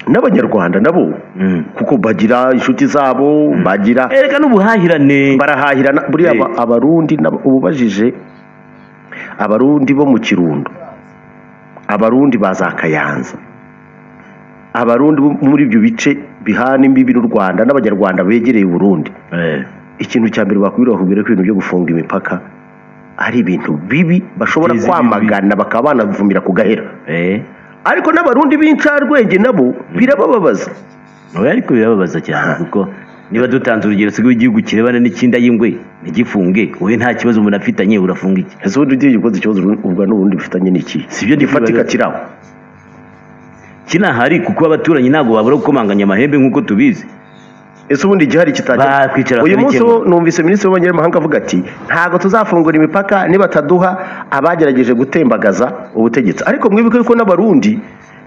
n'abanyarwanda nabo kuko bagira inshuti zabo bagira erega n'ubuhahirane barahahirana buriya Eh. aba- abarundi nabo- ubabajije abarundi bo mu kirundo abarundi ba za kayanza abarundi bo muri ibyo bice bihana imbibi n'u rwanda n'abanyarwanda begereye uburundi Eh, ikintu cya mbere bakubwira bakubwira ko ibintu byo gufunga imipaka ari ibintu bibi bashobora Biteza kwamagana bakaba banavumira ku gahera eh. ariko n'abarundi b'incarwenge nabo birabababaza oya ariko birababaza cyane kuko niba dutanze urugero sigo igihugu kirebana n'icyinda y'ingwe ntigifunge wowe nta kibazo umuntu afitanye urafunga iki ese ubundi ugiye ukoze ikibazo ubwo n'ubundi bifitanye n'iki si byo gifatika kiraho kinahari kuko abaturanyi ntabwo babura gukomanganya amahembe nk'uko tubizi ese ubundi igihari Ba- kwicara kitajya uyu munsi bakabikemura. wo numvise minisitiri w'abanyamahanga avuga ati ntabwo tuzafungura imipaka nibataduha abagerageje gutembagaza ubutegetsi ariko mwibuke ko n'abarundi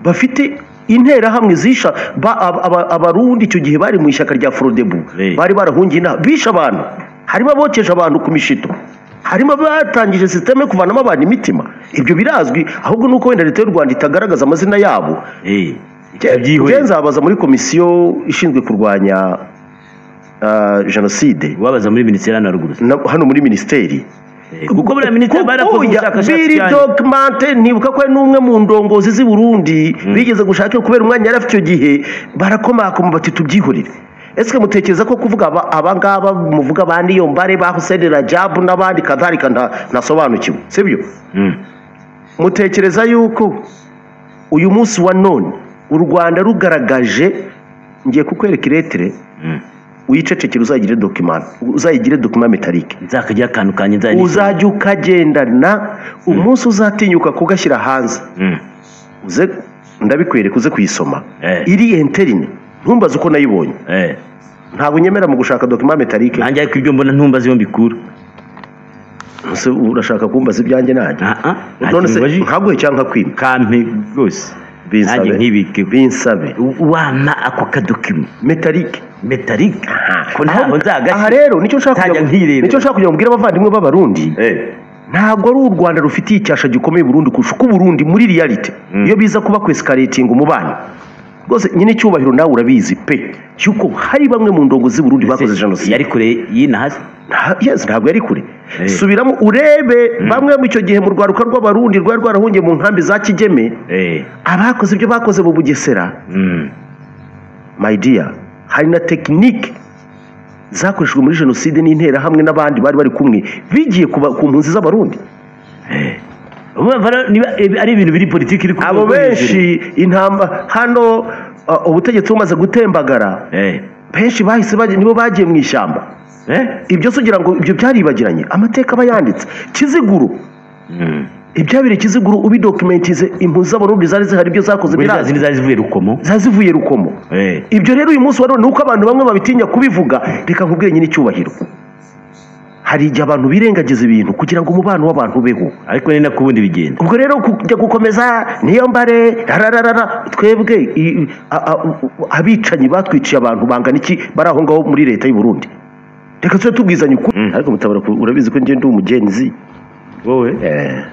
bafite interahamwe zisha ba- aba- aba- abarundi icyo gihe bari mu ishyaka rya forodebu Eh. bari barahungiye inama bishe abantu harimo abokeje abantu ku mishito harimo abatangije sisiteme yo kuvanamo abantu imitima ibyo birazwi ahubwo ni uko wenda leta y'u rwanda itagaragaza amazina yabo Eh, njye byihoreye. nzabaza muri komisiyo ishinzwe kurwanya ah, jenoside wabaza muri minisiteri hano haruguru na- hano muri minisiteri Eh, kuko buriya minisiteri Kuko barakoze ya- ubushakashatsi biri cyane documente nibuka ko hari n'umwe mu ndongozi z'i Burundi bigeze gushaka iyo kubera umwanya yari afite icyo gihe barakomakoma bati tubyihorere ese mutekereza ko kuvuga aba- abangaba muvuga ba Niyombare ba Hussein Rajabu n'abandi kadhalika nta- ntasobanukiwe sibyo Mm. mutekereza yuko uyu munsi wa none u rwanda rugaragaje ngiye kukwereka iretire Mm. uyicecekere uzayigire dokima uzayigire dokima metalike nzakagira akantu kanjye nzajya uzajya ukagendana umunsi uzatinyuka kugashyira hanze Mm. uze ndabikwereka uze kuyisoma Eh. iri enterine ntumbaze uko nayibonye Eh, ntabwo nyemera mu gushaka dokima metalike nanjye ariko ibyo mbona ntumbaze iyo mbikura Ese urashaka kumbaza ibyanjye nanjye Aha, nta none se kintu mbaje. nkaguhe cyangwa nkakwima kampe rwose nanjye nkibike binsabe wampa ako kadokima metalike metalike ko ntabwo nzagashya aha rero nicyo nshaka ntajya kugira ngo- nkirebera. nicyo nshaka kugira ngo mbwire abavandimwe b'abarundi Eh, ntabwo ari u rwanda rufitiye icyasha gikomeye burundi kurusha uko uburundi muri realite iyo biza kuba kwesikaretinga umubano rwose nyine icyubahiro nawe urabizi pe cy'uko hari bamwe mu ndongo z'i burundi bakoze se, jenoside yari kure y'ino hasi Nta- yes, ntabwo yari kure Eh. subiramo urebe bamwe mu icyo gihe mu rwaruka rw'abarundi rwari rwarahungiye mu nkambi za kigeme Eh, abakoze ibyo bakoze mu bugesera mm. my dear hari na tekinike zakoreshejwe muri jenoside n'interahamwe n'abandi bari bari kumwe bigiye ku ba- ku mpunzi z'abarundi Urumva rero niba ibi- ari ibintu biri politiki iri ku abo rwego hejuru. benshi intamba hano uh, ubutegetsi bumaze gutembagara Eh, benshi bahise bajya- nibo bagiye mu ishyamba eh, ibyo se ugira ngo ibyo byaribagiranye amateka aba yanditse kiziguru mm. ibyabire kiziguru ubidokumentize impunzi z'abarundi zari zihari ibyo zakoze Buriya za birazi zindi zari zivuye rukomo zari zivuye rukomo Eh, ibyo rero uyu munsi wa none nuko abantu bamwe babitinya kubivuga reka nkubwire nyine icyubahiro hari igihe abantu birengagiza ibintu kugira ngo umubano w'abantu ubeho ariko ni nako ubundi bigenda ubwo rero kujya gukomeza niyo mbare rarararara twebwe i- i- a- a- u- abicanyi batwiciye abantu bangana iki bari aho ngaho muri leta y'u Burundi reka tujye tubwizanya ukuri ariko mutabara ku- urabizi ko ngenda umugenzi wowe Eh,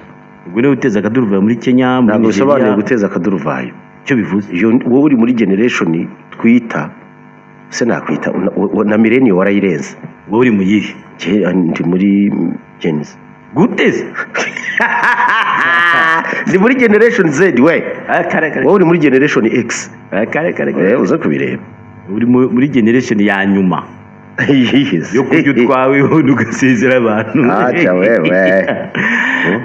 ubwo niwe uteza akaduruvayo muri kenya muri ntabwo bisobanuye nigeria guteza akaduruvayo icyo bivuze iyo wowe uri muri generation twita se nakwita na- wa- na millennium warayirenze wowe uri mu yihe Jye, ndi muri Gen Z guteze ndi muri generation Z we kare kare wowe uri muri generation X Eh, kare kare kare Eh, uze kubireba uri mu- muri generation ya nyuma Yes. yo kurya utwaweho ugasezera abantu Aca wewe. Eh,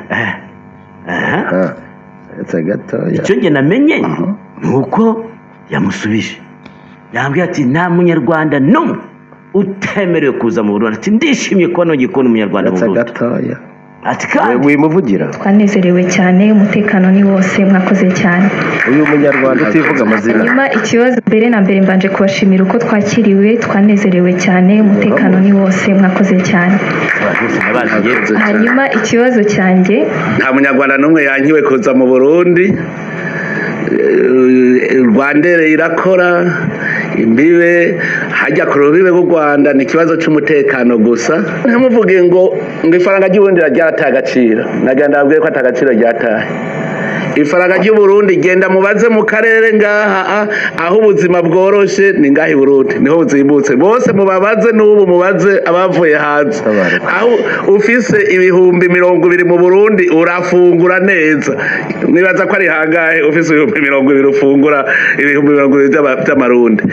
aha. Ah, uretse gatoya. icyo njye namenye ni uko yamusubije yambwiye ati nta munyarwanda n'umwe utemerewe kuza mu Burundi ati ndishimye kuba nongeye kubona umunyarwanda mu Uretse Burundi gatoya. ati We- kandi wimuvugira twanezerewe cyane umutekano ni wose mwakoze cyane uyu munyarwanda utivuga amazina nyuma ikibazo mbere na mbere mbanje kubashimira uko twakiriwe twanezerewe cyane umutekano ni wose mwakoze cyane nabaziye hanyuma ikibazo cyanjye nta munyarwanda n'umwe yankiwe kuza mu burundi Eh, rwandere irakora imbibe hajya ku rubibe rw'u rwanda ni ikibazo cy'umutekano gusa ntimuvuge ngo ngo ifaranga ry'uburundi ryataye agaciro nagenda ndababwire ko atagaciro ryataye ifaranga ry'uburundi genda mubaze mu karere ngaha a, aho ubuzima bworoshe ni ngaha i burundi niho buzimbutse bose mubabaze n'ubu mubaze abavuye hanze Tabarika. aho ufise ibihumbi mirongo ibiri mu burundi urafungura neza nibaza ko ari hangahe ufise ibihumbi mirongo ibiri ufungura ibihumbi mirongo ibiri by'ama- by'amarundi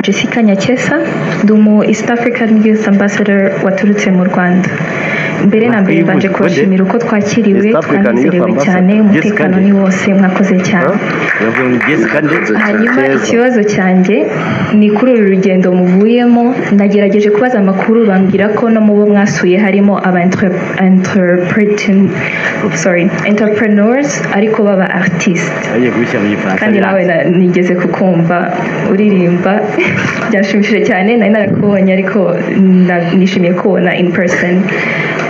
Jessica Nyakesa ndi umu East African Youth Ambassador waturutse mu Rwanda mbere na mbere Bakwibuze. mbanje kubashimira uko twakiriwe East African Youth twanezerewe Ambassador. cyane Jessica umutekano nde? ni wose mwakoze cyane Yavuye muri Jessica ndetse hanyuma ikibazo cyanjye ni kuri uru rugendo muvuyemo nagerageje kubaza amakuru bambwira ko no mu bo mwasuye harimo aba entre- entrepreneurship- sorry, entrepreneurs ariko baba artiste agiye kubishyira mu gifaransa kandi nawe na- nigeze kukumva uririmba byashimishije cyane nari narakubonye ariko na- nishimiye kubona in person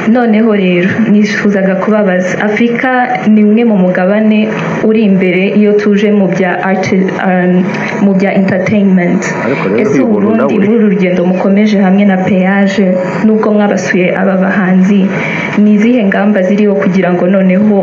noneho rero nifuzaga kubabaza afurika ni umwe mu mugabane uri imbere iyo tuje mu bya art mu bya entertainment Ariko rero ese uyu ubu muntu burundi nawe- muri uru rugendo mukomeje hamwe na peyaje nubwo mwabasuye aba bahanzi ni izihe ngamba ziriho kugira ngo noneho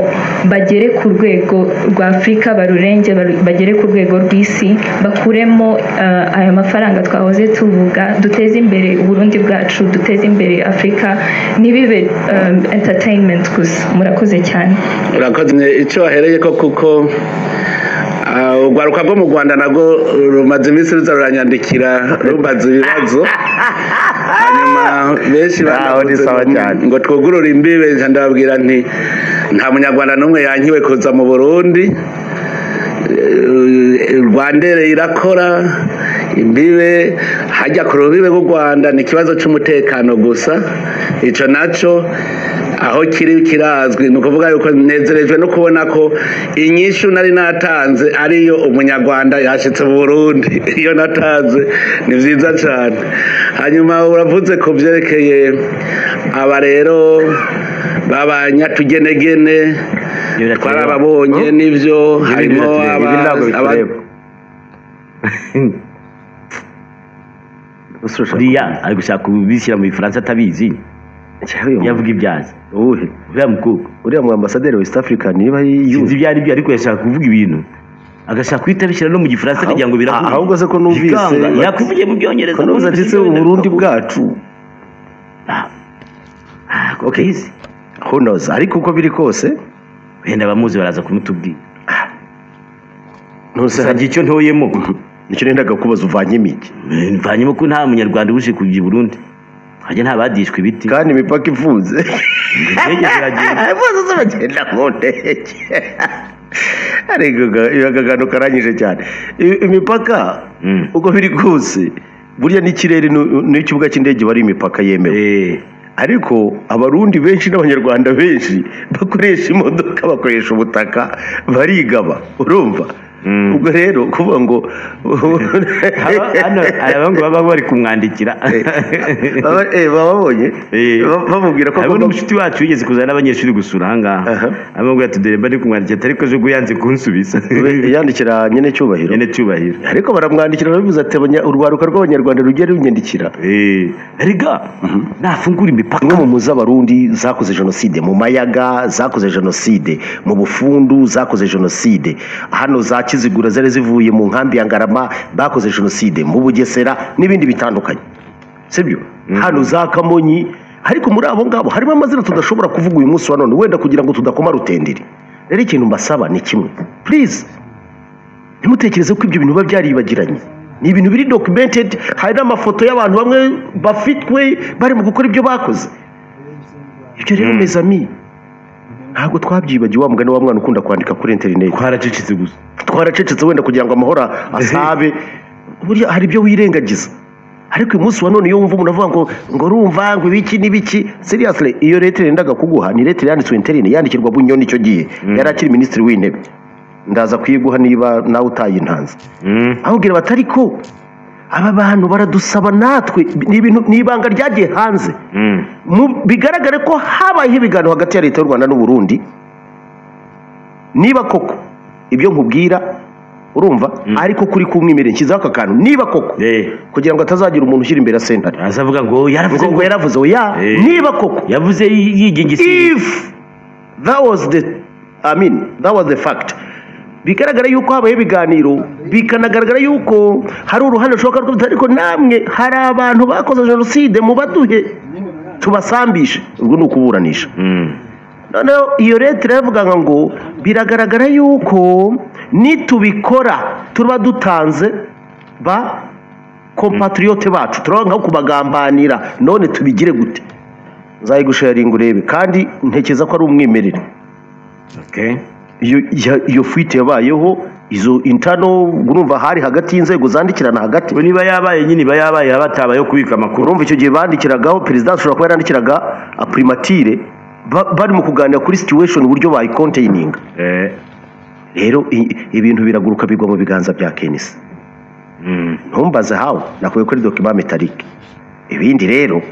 bagere ku rwego rwa afurika barurenge baru- bagere ku rwego rw'isi bakuremo eh, aya mafaranga twahoze tuvuga duteze imbere uburundi bwacu duteze imbere afurika ntibibe eh, entertainment gusa murakoze cyane urakoze icyo wahereye ko kuko ah, urwaruka rwo mu rwanda nago rumaze iminsi ruza ruranyandikira rumbaza ibibazo hanyuma benshi Ntaho banavuze ni sawa ngo- cyane. ngo twugurure imbibe nja ndababwira nti nta munyarwanda n'umwe yankiwe kuza mu burundi Eh, rwandere irakora imbibe hajya ku rubibe rw'u rwanda ni ikibazo cy'umutekano gusa icyo nacyo aho kiri kirazwi ni ukuvuga yuko nezerejwe no kubona ko inyishu nari natanze ariyo umunyarwanda yashyitse mu burundi iyo natanze ni byiza cyane hanyuma uravuze ku byerekeye aba rero b'abanyatugenegene Biratureba. twarababonye n'ibyo harimo ibi ntabwo aba- aba- bitureba buriya ari gushaka kubishyira mu bifaransa atabizi yavuga ibyazi uwuhe uriya mukobwa uriya mu ambasaderi west africa niba yumva sinzi ibyo ari byo ariko yashaka kuvuga ibintu agashaka guhita abishyira no mu gifaransa kugira ngo biravuge ahubwo se ko numvise- Bikanga, yakuvugiye mu byongereza ko numvise ati se uburundi bwacu okayizi who knows ariko uko biri kose wenda abamuzi baraza kumutubwira ntuse gusa njye icyo ntoyemo nicyo nendaga kubaza uvanye imijyi mvanyemo ko nta munyarwanda uje kujya i burundi hajya nta badishwe ibiti kandi imipaka ifunze indege ziragenda bose z'abagenda mu ndege ariko ga- iyo akagano karanyije cyane I- imipaka Mm. uko biri kose burya n'ikirere nu- n'ikibuga cy'indege bari imipaka yemewe Eh, ariko abarundi benshi n'abanyarwanda benshi bakoresha imodoka bakoresha ubutaka barigaba urumva Mm. ubwo rero kuvuga ngo haba- hano hari abahungu baba bari kumwandikira Baba- eh, bababonye Eh. Ba- bamubwira ko Hariho agomba n'umushuti wacu wigeze kuzana n'abanyeshuri gusura ahangaha Aha. amubwira ati dore mba ndi kumwandikira atari ko jugu yanze kunsubiza yandikira nyine cyubahiro nyene cyubahiro ariko baramwandikira barabivuze ati "Abanya- urwaruka rw'abanyarwanda rugiye runyandikira Eh, erega nafungura imipaka imwe mu muzi abarundi zakoze jenoside mu mayaga zakoze jenoside mu bufundu zakoze jenoside hano za kizigura zari zivuye mu nkambi ya ngarama bakoze jenoside mu bugesera n'ibindi bitandukanye sibyo hano za kamonyi ariko muri abo ngabo harimo amazina tudashobora kuvuga uyu munsi wa none wenda kugira ngo tudakoma rutenderi rero ikintu mbasaba ni kimwe purize ntimutekereze ko ibyo bintu biba byaribagiranye ni ibintu biri documented hari n'amafoto y'abantu bamwe bafitwe barimo gukora ibyo bakoze ibyo rero mezami ntabwo twabyibagiwe wa mugani wa mwana ukunda kwandika kuri interineti twaracecetse gusa twaracecetse wenda kugira ngo amahoro asabe burya hari ibyo wirengagiza ariko uyu munsi wa none iyo wumva umuntu avuga ngo ngo urumva ngo ibiki n'ibiki seriyasire iyo leta yendaga kuguha ni leta yanditswe interine yandikirwa bunyoni icyo gihe yari akiri minisitiri w'intebe ndaza kuyiguha niba nawe utayintanze ahubwira bati ariko aba bantu baradusaba natwe ni ibintu ni ibanga ryagiye hanze Mu- bigaragare ko habayeho ibiganiro hagati ya leta y'u rwanda n'uburundi niba koko ibyo nkubwira urumva ariko kuri kumwimerere nshyizeho aka kantu niba koko Eh. kugira ngo atazagira umuntu ushyira imbere asentare araza avuga ngo yaravuze ngo ngo yaravuze oya Eh. niba koko yavuze yigingisiye if that was the i mean that was the fact bigaragara yuko habayeho ibiganiro bikanagaragara yuko hari uruhande rushoboka rwo ariko namwe hari abantu bakoze jenoside mu baduhe tubasambishe ubwo ni ukuburanisha noneho iyo leta iravuga ngo biragaragara yuko nitubikora tuba dutanze ba kompatriyote bacu turabona nko kubagambanira none tubigire gute nzayigusharinga urebe kandi ntekereza ko ari umwimerere iyo ya- iyo fuite yabayeho izo intano urumva hari hagati y'inzego zandikirana hagati ngo niba yabaye nyine iba yabaye yaba atabaye kubika amakuru urumva icyo gihe bandikiragaho perezida ashobora kuba yarandikiraga apurimatire ba- bari mu kuganira kuri situation uburyo bayikonteyininga Eh, rero i- ibintu biraguruka bigwa mu biganza bya kenisi mm. ntumbaze hawe nakuye kuri dokima metalike ibindi rero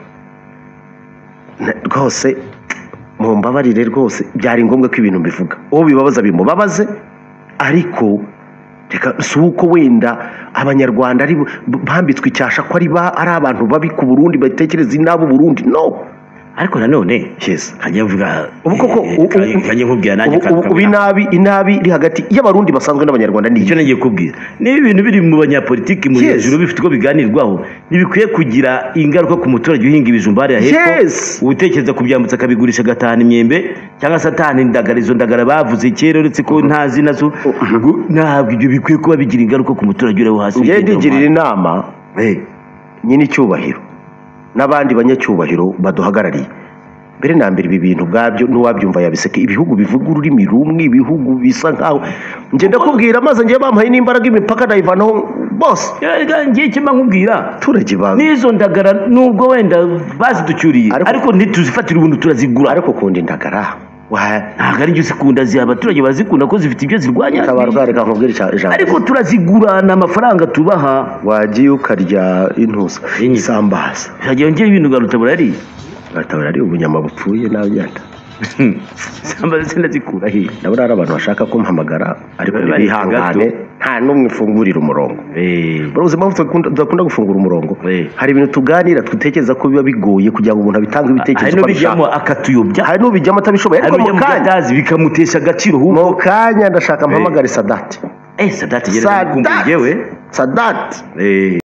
na- rwose mumbabarire rwose byari ngombwa ko ibintu mbivuga uwo bibabaza bimubabaze ariko reka si uko wenda abanyarwanda ari bo- bambitswe icyasha ko ari ba- ari abantu babi ku burundi batekereza inabo burundi no ariko nanone yes nkajya mvuga ubu koko eh, u- u- nkajya- nkajya nkubwira nanjye ubu- ubu- ubu inabi inabi iri hagati y'abarundi basanzwe n'abanyarwanda ni iki? icyo nagiye kubwira niba ibintu biri mu banyapolitiki mu Yes. hejuru bifite uko biganirwaho ntibikwiye kugira ingaruka ku muturage uhinga ibijumba hariya hepfo Yes. utekereza kubyambutsa akabigurisha agatahana imyembe cyangwa se atahana indagara izo ndagara bavuze kera uretse ko ntazi nazo Ngo ntabwo ibyo bikwiye kuba bigira ingaruka ku muturage uri aho hasi njyewe wigendera ndigirira mu inama nyine icyubahiro n'abandi banyacyubahiro baduhagarariye mbere na mbere ibi bintu ubwabyo n'uwabyumva yabiseke ibihugu bivuga ururimi rumwe ibihugu bisa nkaho ngenda kubwira maze ngewe bampaye n'imbaraga imipaka ndayivanaho bose muhanda. Eh, ngiye kimba nkubwira abaturage ba n'izo ndagara nubwo wenda baziducyuriye Ariko- ariko ntituzifatira ubundi turazigura ariko ukunda indagara wa- ntabwo ari byo zikunda zi- abaturage barazikunda ko zifite ibyo zirwanya tabarwa reka nkubwire ija- ijambo ariko turazigura ni amafaranga tubaha wagiye ukarya intuza Inyi. isambaza hajyaho ngewe ibintu ugaruta burariye atabara ari ubunyama bupfuye n'abagenda samba sinazikura hehe nabo ari abantu bashaka kumpamagara ariko Bari- bari bihangane nta n'umwe ufungurira umurongo Eh, muri ubuzima buto dukunda- tudakunda gufungura umurongo Eh. hari ibintu tuganira dutekereza ko biba bigoye kugira ngo umuntu abitange hari ibitekerezo uko n'ubijyamo abishaka akatuyobya hari n'ubijyamo atabishoboye hari ariko mu n'ubijyamo kanya byatazi bikamutesha agaciro ahubwo mu kanya ndashaka mpamagare sadati eh sadati gereza sadati gukumbura ngewe sadati Eh,